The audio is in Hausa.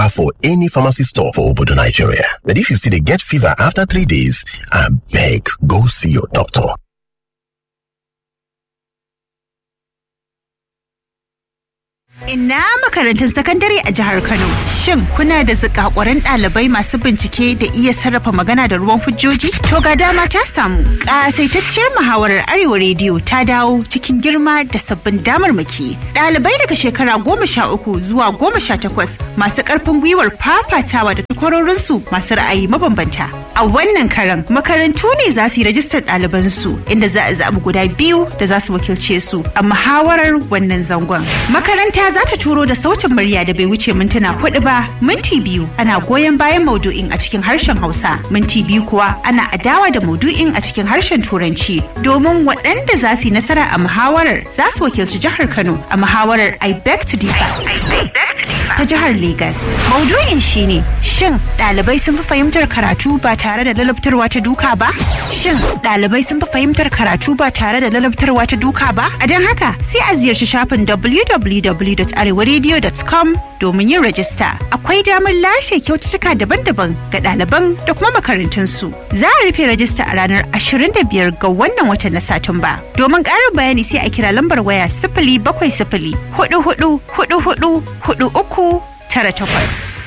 for any pharmacy store for Obodo, Nigeria. But if you still dey get fever after three days, abeg go see your doctor. Ina makarantun sakandare a jihar Kano. Shin kuna da zikakuran ɗalibai masu bincike da iya sarrafa magana da ruwan hujjoji? To ga dama ta samu. Ƙasaitacciyar muhawarar Arewa Rediyo ta dawo cikin girma da sabbin damarmaki. Ɗalibai daga shekara goma sha uku zuwa goma sha takwas masu ƙarfin gwiwar fafatawa da takwarorinsu masu ra'ayi mabambanta. A wannan karan makarantu ne za su yi rajistar ɗalibansu inda za a zaɓi guda biyu da za su wakilce su a muhawarar wannan zangon. Makaranta za ta turo da sautin murya da bai wuce mintuna hudu ba minti biyu ana goyon bayan maudu'in a cikin harshen hausa minti biyu kuwa ana adawa da maudu'in a cikin harshen turanci domin waɗanda za su yi nasara a muhawarar za su wakilci jihar kano a muhawarar i beg to differ ta jihar Legas. Maudu'in shine shin ɗalibai sun fi fahimtar karatu ba tare da lalabtarwa ta duka ba? Shin ɗalibai sun fi fahimtar karatu ba tare da lalabtarwa ta duka ba? A don haka sai a ziyarci shafin www.arewaradio.com domin yin rajista. Akwai damar lashe kyaututtuka daban-daban ga ɗaliban da kuma makarantunsu. Za a rufe rajista a ranar 25 ga wannan watan na Satumba. Domin ƙarin bayani sai a kira lambar waya sifili bakwai sifili hudu hudu hudu hudu hudu uku tara takwas.